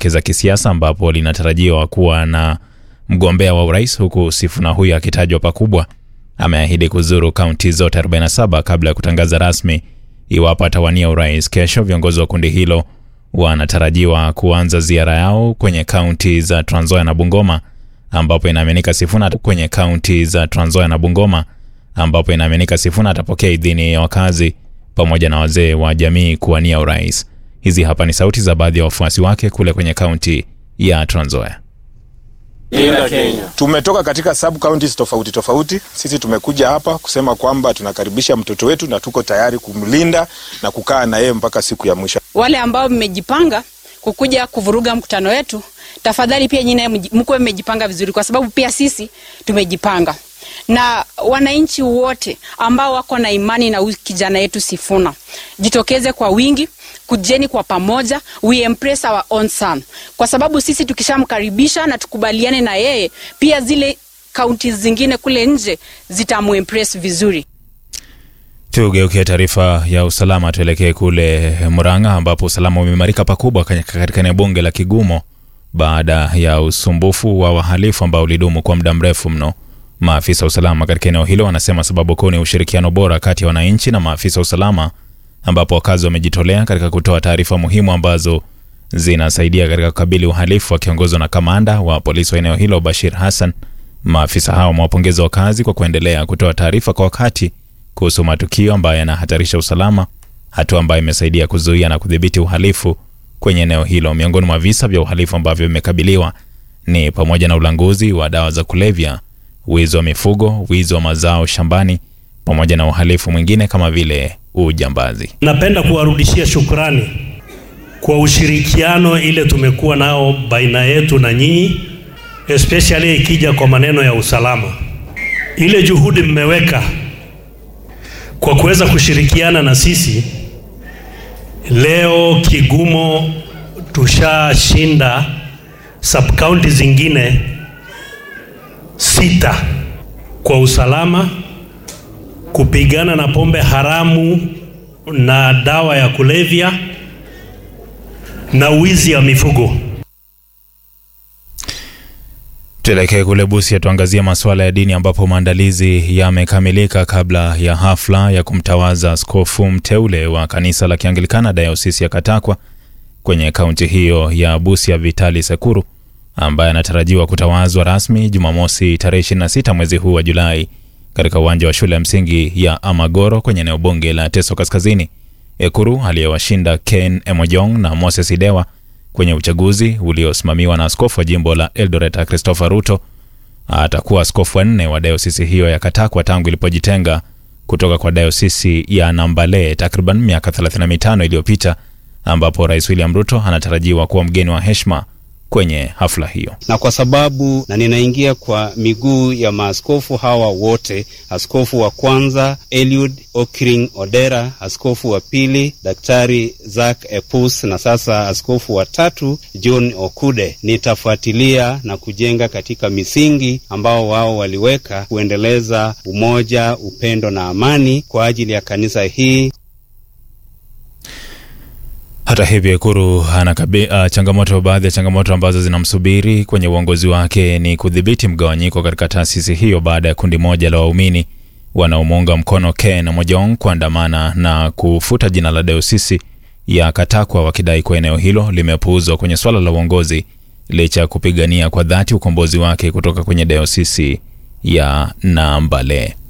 zake za kisiasa ambapo linatarajiwa kuwa na mgombea wa urais huku Sifuna huyo akitajwa pakubwa. Ameahidi kuzuru kaunti zote 47 kabla ya kutangaza rasmi iwapo atawania urais. Kesho viongozi wa kundi hilo wanatarajiwa kuanza ziara yao kwenye kaunti za Trans Nzoia na Bungoma ambapo inaaminika Sifuna kwenye kaunti za Trans Nzoia na Bungoma ambapo inaaminika Sifuna atapokea idhini ya wakazi pamoja na wazee wa jamii kuwania urais. Hizi hapa ni sauti za baadhi ya wafuasi wake kule kwenye kaunti ya Trans Nzoia. Linda Kenya. Tumetoka katika sub counties tofauti tofauti. Sisi tumekuja hapa kusema kwamba tunakaribisha mtoto wetu na tuko tayari kumlinda na kukaa na yeye mpaka siku ya mwisho. Wale ambao mmejipanga kukuja kuvuruga mkutano wetu, tafadhali pia nyinyi mkuwe mmejipanga vizuri, kwa sababu pia sisi tumejipanga na wananchi wote ambao wako na imani na huyu kijana yetu Sifuna, jitokeze kwa wingi, kujeni kwa pamoja, we embrace our own son, kwa sababu sisi tukishamkaribisha na tukubaliane na yeye, pia zile kaunti zingine kule nje zitamuembrace vizuri. Tugeukie taarifa ya usalama, tuelekee kule Murang'a ambapo usalama umeimarika pakubwa katika eneo bunge la Kigumo baada ya usumbufu wa wahalifu ambao ulidumu kwa muda mrefu mno. Maafisa wa usalama katika eneo hilo wanasema sababu kuu ni ushirikiano bora kati ya wananchi na maafisa wa usalama, ambapo wakazi wamejitolea katika kutoa taarifa muhimu ambazo zinasaidia katika kukabili uhalifu, wakiongozwa na kamanda wa polisi wa eneo hilo Bashir Hassan. Maafisa hao wamewapongeza wakazi kwa kuendelea kutoa taarifa kwa wakati kuhusu matukio ambayo yanahatarisha usalama, hatua ambayo imesaidia kuzuia na kudhibiti uhalifu kwenye eneo hilo. Miongoni mwa visa vya uhalifu ambavyo vimekabiliwa ni pamoja na ulanguzi wa dawa za kulevya wizi wa mifugo, wizi wa mazao shambani, pamoja na uhalifu mwingine kama vile ujambazi. Napenda kuwarudishia shukrani kwa ushirikiano ile tumekuwa nao baina yetu na nyinyi, especially ikija kwa maneno ya usalama. Ile juhudi mmeweka kwa kuweza kushirikiana na sisi, leo Kigumo tushashinda sub county zingine sita kwa usalama, kupigana na pombe haramu na dawa ya kulevya na wizi wa mifugo. Tuelekee kule Busia, tuangazie masuala ya dini ambapo maandalizi yamekamilika kabla ya hafla ya kumtawaza askofu mteule wa kanisa la Kianglikana dayosisi ya Katakwa kwenye kaunti hiyo ya Busia, Vitali Sekuru ambaye anatarajiwa kutawazwa rasmi Jumamosi tarehe 26 mwezi huu wa Julai katika uwanja wa shule ya msingi ya Amagoro kwenye eneo bunge la Teso Kaskazini. Ekuru aliyewashinda Ken Emojong na Moses Idewa kwenye uchaguzi uliosimamiwa na askofu wa jimbo la Eldoret Christopher Ruto atakuwa askofu wa nne wa dayosisi hiyo ya Katakwa tangu ilipojitenga kutoka kwa dayosisi ya Nambale takriban miaka 35 iliyopita, ambapo Rais William Ruto anatarajiwa kuwa mgeni wa heshima kwenye hafla hiyo. Na kwa sababu na ninaingia kwa miguu ya maaskofu hawa wote, askofu wa kwanza Eliud Okring Odera, askofu wa pili Daktari Zack Epus, na sasa askofu wa tatu John Okude, nitafuatilia na kujenga katika misingi ambao wao waliweka, kuendeleza umoja, upendo na amani kwa ajili ya kanisa hii. Hata hivyo Ekuru anakabi uh, changamoto. Baadhi ya changamoto ambazo zinamsubiri kwenye uongozi wake ni kudhibiti mgawanyiko katika taasisi hiyo baada ya kundi moja la waumini wanaomuunga mkono Ken Mojong kuandamana na kufuta jina la dayosisi ya Katakwa wakidai kuwa eneo hilo limepuuzwa kwenye swala la uongozi licha ya kupigania kwa dhati ukombozi wake kutoka kwenye dayosisi ya Nambale.